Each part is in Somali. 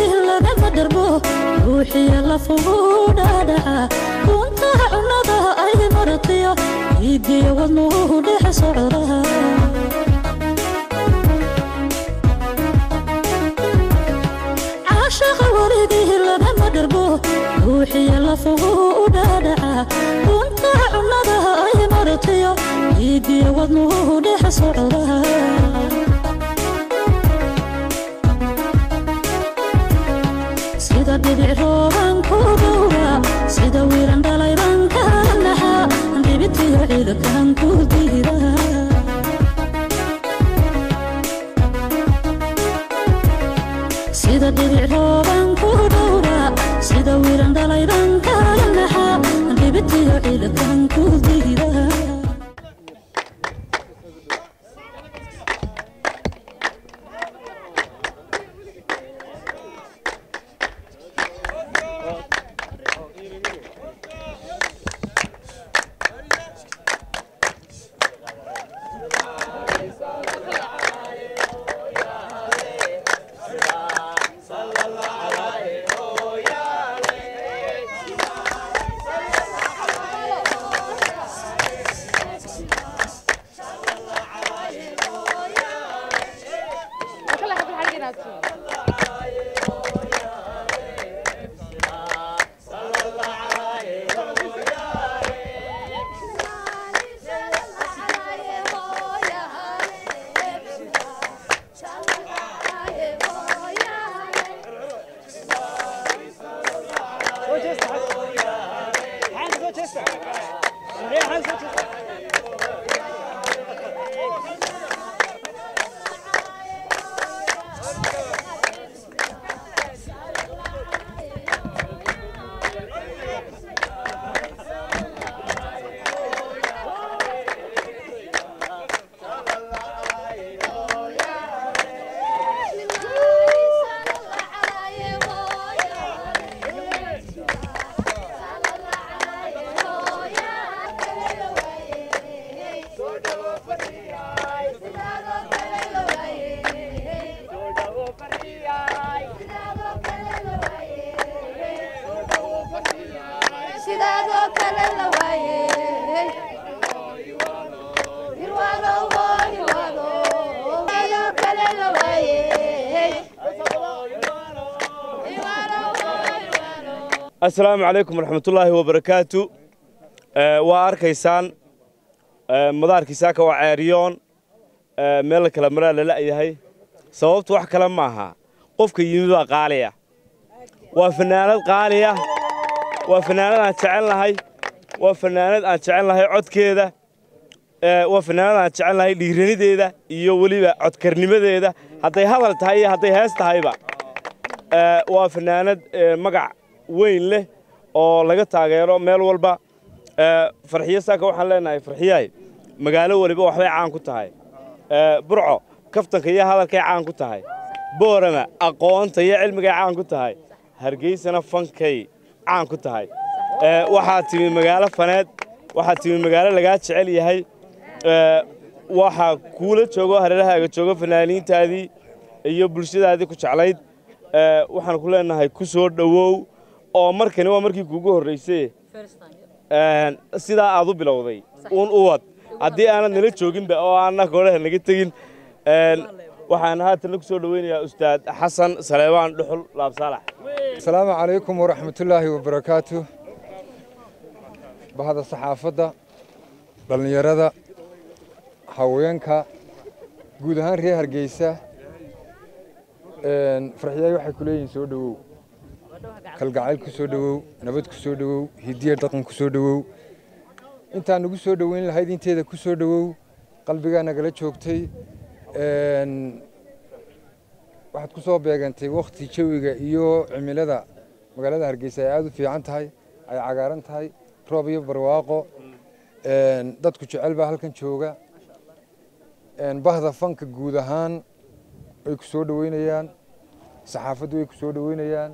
lagama dharbo ruuxiya lafugu dhaadhaca uuntaha cunnada ay maratiyo iidiyo wadnuhu dhex socdaha caashaqa weligii lagama dharbo ruuxiya lafugu dhaadhaca uuntaha cunnada ay maratiyo iidiyo wadnuhu dhex socdaha sida dhibic rooban ku dhowra sida wiiran dhalayban kala naxa dhibitiyo ciidakan ku diida sida dhibic rooban ku dhowra sida wiiran dhalayban kala naxa dhibitiyo ciidakan ku diida asalaamu calaykum waraxmatullaahi wabarakaatu waa arkaysaan madaarkii saaka waa ceeriyoon meel la kala maraa lala'yahay sababtu wax kale maaha qofka yimid baa qaaliya waa fanaanad qaaliya waa fanaanad aan jecel nahay waa fanaanad aan jecel nahay codkeeda waa fanaanad aan jecel nahay dhiiranideeda iyo weliba codkarnimadeeda hadday hadal tahay iyo hadday hees tahayba waa fanaanad magac weyn leh oo laga taageero meel walba farxiyo saaka waxaan leenahay farxiyahay magaalo weliba waxbay caan ku tahay burco kaftanka iyo hadalkay caan ku tahay boorama aqoonta iyo cilmigay caan ku tahay hargeysana fankay caan ku tahay waxaa timi magaalo faneed waxaa timi magaalo lagaa jecel yahay waxaa kuula joogo hareerahaaga joogo fanaaniintaadii iyo bulshadaadii ku jeclayd waxaan ku leenahay ku soo dhowow oo markani waa markii kuugu horraysay sidaa aad u bilowday uun u wad haddii aanad nala jooginba oo aanna koodhaha naga tegin waxaan haatan ku soo dhoweynayaa ustaad xasan saleebaan dhuxul laabsaalax asalaamu calaykum waraxmatullaahi wabarakaatu bahda saxaafadda dhallinyarada haweenka guud ahaan reer hargeysa farxiyaay waxay ku leeyihiin soo dhowow kalgacayl ku soo dhowow nabad ku soo dhowow hidiya dhaqan ku soo dhowow intaan nagu soo dhoweyn lahayd inteeda ku soo dhowow qalbigaa nagala joogtay waxaad ku soo beegantay wakhti jawiga iyo cimilada magaalada hargeysa ay aada u fiican tahay ay cagaaran tahay roob iyo barwaaqo dadku jecel baa halkan jooga bahda fanka guud ahaan way ku soo dhoweynayaan saxaafaddu way ku soo dhoweynayaan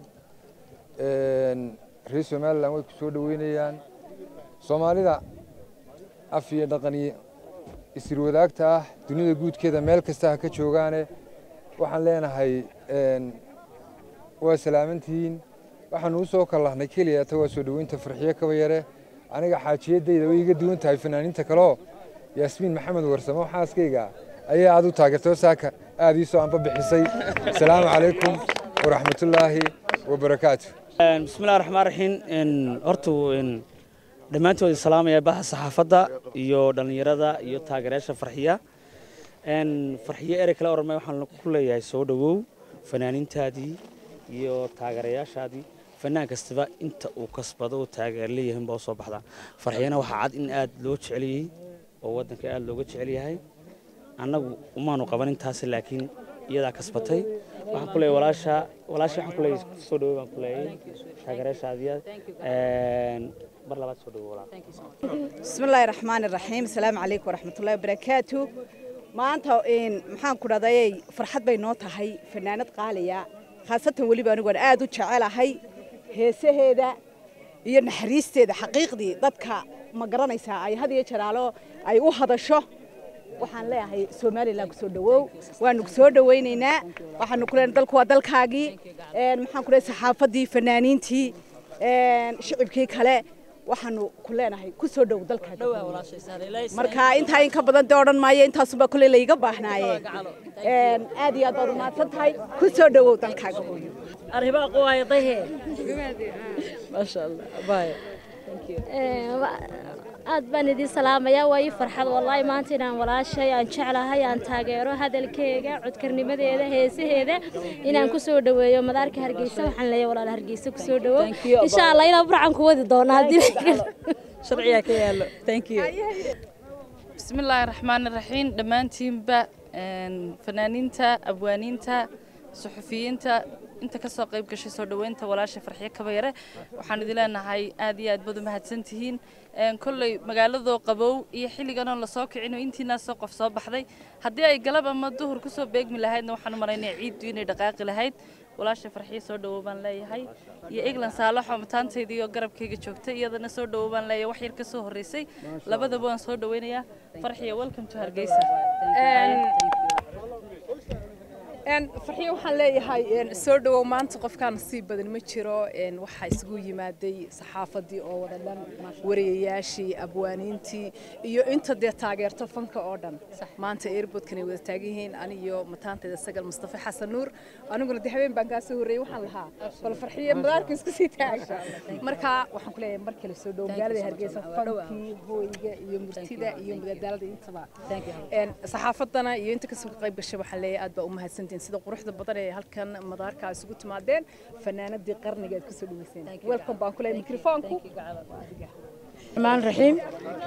reer somalilan way ku soo dhoweynayaan soomaalida af iyo dhaqan iyo isirwadaagta ah dunida guudkeeda meel kasta ha ka joogaane waxaan leenahay waa salaamantihiin waxaanu u soo kallahnay keliyata waa soo dhoweynta farxiyo kaba yare aniga xaajiyadayda way iga duwan tahay fanaaniinta kaleo yaasmiin maxamed warsamo xaaskayga ayaa aad u taageertay saaka aad ii soo anba bixisay asalaamu calaykum waraxmatullaahi wabarakaatu bismillahi raxmaan raxiim horta dhammaantood salaamaya baha saxaafadda iyo dhallinyarada iyo taageerayaasha farxiya farxiyo erey kale oran waxaan ku leeyahay soo dhowow fanaaniintaadii iyo taageerayaashaadii fanaan kastaba inta uu kasbado uu taageer leeyahay baa soo baxdaa farxiyana waxaa cad in aad loo jeceliyey oo waddanka aad looga jecel yahay annagu umaanu qaban intaasi laakiin iyadaa kasbatay waxaan ku leeyahay walaasha walaasha waxaan ku leeyahay soo dhawow baan ku leeyahay taageerayaashaadiya mar labaad soo dhawow walaal بسم الله الرحمن الرحيم السلام عليكم ورحمة الله وبركاته maanta maxaan ku dhahday farxad bay noo tahay fanaanad qaaliya khaasatan weliba anigu aan aad u jecelahay heesaheeda iyo naxariisteeda xaqiiqdii dadka ma garanaysaa ay had iyo jaraalo ay u hadasho waxaan leeyahay somalilan kusoo dhawow waanu kusoo dhawaynaynaa waxaanu ku leenahay dalku waa dalkaagii maxaan ku leeyahay saxaafadii fanaaniintii shicibkii kale waxaanu ku leenahay ku soo dhow dalkaaga marka intaa in ka badan dee odhan maayo intaasuba kule layga baahnaaye aad iyo aad baad umahadsan tahay ku soo dhowow dalkaaga hooyo arrimaha quwaayadahe maasha allah bye aad baan idin salaamayaa waa ii farxad wallaahi maanta inaan walaashay aan jeclahay aan taageero hadalkeega codkarnimadeeda heesaheeda inaan ku soo dhoweeyo madaarka hargeysa waxaan leeyahay walaal hargeysa ku soo dhowow insha allah inaan burcan ku wadi doono haddii sharciyaa ka yaallo thank you بسم الله الرحمن الرحيم دمانتينبا فنانينتا أبوانينتا صحفيينتا inta ka soo qayb gashay soo dhaweynta walaasha farxiyo kabayare waxaan idin leenahay aad iyo aad baad u mahadsantihiin kolley magaaladoo qabow iyo xilliganoo lasoo kicino intiinaasoo qof soo baxday haddii ay galab ama duhur kusoo beegmi lahaydna waxaan u maraynaya ciiddu inay dhaqaaqi lahayd walaasha farxiyo soo dhawow baan leeyahay iyo eglan saalaxoo mataantayda iyo garabkayga joogtay iyadana soo dhawow baan leeyahay wax yar ka soo horreysay labadaba waan soo dhaweynayaa farxiyo welcome to hargeysa farxiyo waxaan leeyahay soo dhawow maanta qofkaan sii badan ma jiro waxaa isugu yimaaday saxaafadii oo wada dhan wariyayaashii abwaaniintii iyo inta dee taageerto fanka oo dhan maanta airportkan ay wada taagan yihiin aniyo mataantayda sagal mustafa xasan nuur aniguna dee habeen baan kaa soo horreeyey waxaan lahaa bal farxiyo madaarka isku sii taaga marka waxaan ku leeyahay mar kale soo dhawow magaalada hargeysa fankii hooyga iyo murtida iyo madadaalada intaba saxaafadana iyo inta kasoo qayb gashay waxaan leeyahay aad baa u mahadsantihin sida quruxda badan ee halkan madaarka isugu timaadeen fanaanadii qarniga aad kusoo dhaweyseen welcome baan ku leeyahay mikrofoonku الرحمن الرحيم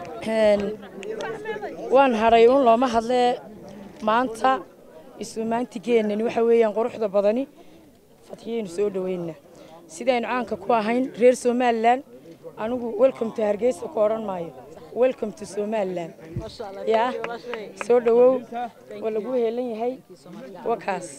waan hadhay un looma hadlee maanta isumaantigeenani waxa weeyaan quruxda badani fadxiyaynu soo dhaweyna sidaynu caanka ku ahayn reer somalilan anigu welcome to hargeysa ku odhan maayo welcome to somaliland yaa soo dhawow waa lagu heelan yahay wakaas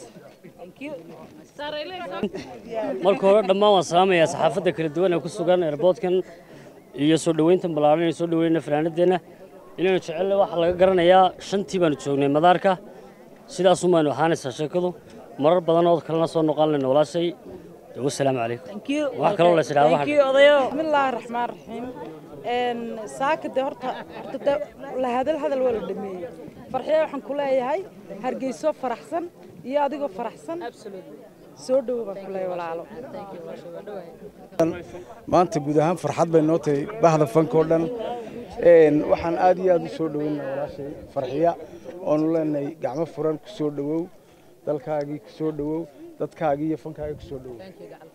marka hore dhammaan waan salaamayaa saxaafadda kala duwan ee ku sugan airboodkan iyo soo dhoweynta ballaaran ee soo dhoweynayna fanaanadeenna inaynu jecelle waxaa laga garanayaa shantii baanu joognay madaarka sidaasun baanu ahaanaysaa sheekadu marar badan oo kalena soo noqon layna walaashay wasalaamu calaykum wax kaloo la isdhaha بسم الله الرحمن الرحيم saaka de horta horta de la hadal hadal waa la dhameeyey farxiya waxaan ku leeyahay hargeyso faraxsan iyo adigoo faraxsan soo dhowo baan ku leeyahay walaalo maanta guud ahaan farxad bay noo tahay bahda fanka oo dhan waxaan aad iyo aad u soo dhoweyna walaashay farxiya oonu leenahay gacmo furan ku soo dhowow dalkaagii ku soo dhowow dadkaagii iyo fankaagii ku soo dhowow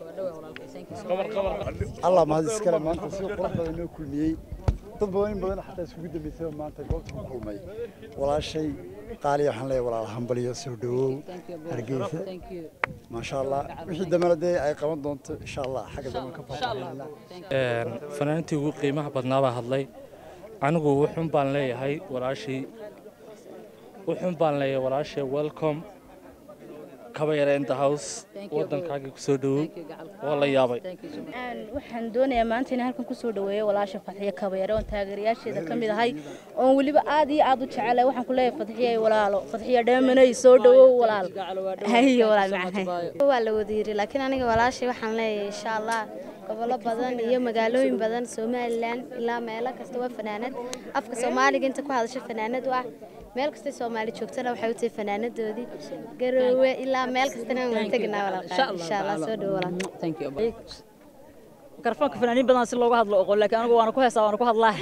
allah mahad iskale maanta si qurux badan noo kulmiyey dad badan in badan xataa iskugu dambeysay maanta goobta ku kulmay walaashay qaaliya waxaan leeyahay walaal hambaliyo soo dhowow hargeysa maasha allah wixii dambena dee ay qaban doonto insha allah xagga dambe ka faahfaahinaa fanaantii ugu qiimaha badnaa baa hadlay anigu wuxuun baan leeyahay walaashii wuxuun baan leeyahay walaashay welcome kaba yara in the house waddankaagii ku soo dhowow waa la yaabay waxaan doonayaa maanta inaan halkan kusoo dhaweeyo walaasha fadxiye kabayare oon taageerayaasheeda ka mid ahay oon weliba aad iyo aad u jecelahay waxaan ku leeyahay fadxiye walaalo fadxiye dheemanay soo dhawow walaal hayo walaal macaan waa la wada yiri laakiin aniga walaashay waxaan leeyahay insha allah gobollo badan iyo magaalooyin badan somalilan ilaa meelo kasta waa fanaanad afka soomaaliga inta ku hadasha fanaanad u ah meel kasta soomaali joogtana waxay u tahay fanaanadoodii garoowe ilaa meel kastana waan tegnaa walaal insha allah soo dhawo walaal mikrofoonka fanaaniin badan si loogu hadlo oqon laakiin anigu waana ku heesaa waana ku hadlaa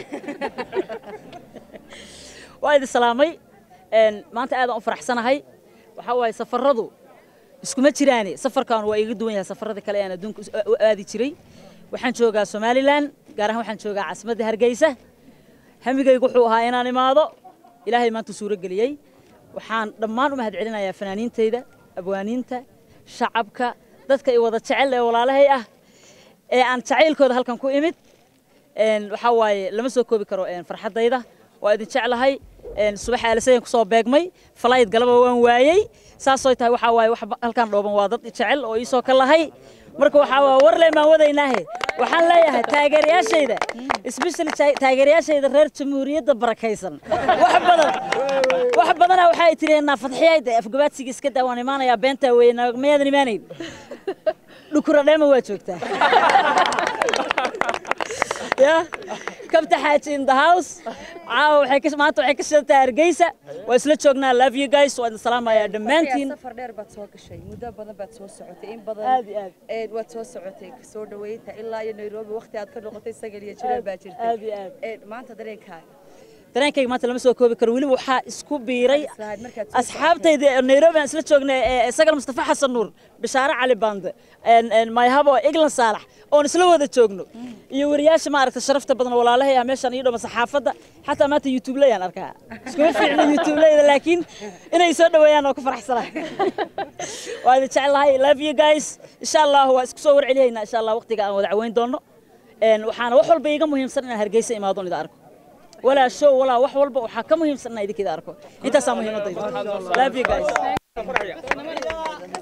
waa idin salaamay maanta aadaan u faraxsanahay waxaa waaye safaradu iskuma jiraane safarkan waa iga duwan yahay safarada kale aan adduunka u aadi jiray waxaan joogaa somalilan gaar ahaan waxaan joogaa caasimadda hargeysa hamigaygu wuxuu ahaa inaan imaado ilaahay maanta suuro geliyey waxaan dhammaan u mahad celinayaa fanaaniintayda abwaaniinta shacabka dadka i wada jecel ee walaalahay ah ee aan jacaylkooda halkan ku imid waxaa waaye lama soo koobi karo farxaddayda waa idin jeclahay subax aalisayan kusoo beegmay falayd galaba waan waayey saasoo tahay waxaa waaye wax halkan dhooban waa dad jecel oo iisoo ka lahay marka waxaa waa warle maan wadaynaahe waxaan leeyahay taageerayaashayda especially taageerayaashayda reer jamhuuriyadda barakaysan wax badan wax badana waxay tireenaa fadxiyayda afgabaadsiga iska daa waan imaanayaa beentaa weeye miyaadan imaanayn dhukura dheema waa joogtaa ya kabta xaaji in the house caawa waxay ka maanta waxay ka shidantaa hargeysa waa isla joognaa love you guys waa idin salaamayaa dhammaantiin safar dheer baad soo gashay muddo badan baad soo socotay in badan aad iyo aad ee waad soo socotay soo dhaweynta ilaa iyo nairobi waqti aad ka noqotay sagal iyo jiraan baa jirtay aad iyo aad ee maanta dareenkaaga dareenkayga maanta lama soo koobi karo weliba waxaa isku biiray asxaabtayda nairobi aan isla joognay sagal mustafa xasan nuur bishaare cali bande mayhabo iglan saalax oon isla wada joogno iyo wariyaasha maaragta sharafta badan walaalahay ah meeshaan ii dhoma saxaafadda xataa maanta youtube layaan arkaa iskuma fiicno youtube layda laakiin inay soo dhaweeyaan oo ku faraxsana waa idin jeclahay love you guys insha allah waa isku soo warceliyaynaa insha allah waqtiga aan wada caweyn doono waxaana wax walba iiga muhiimsan inaan hargeysa imaado ida arko ولا شو ولا wax walba waxa ka muhiimsan inay idinka arko intaas muhiimadayda love you guys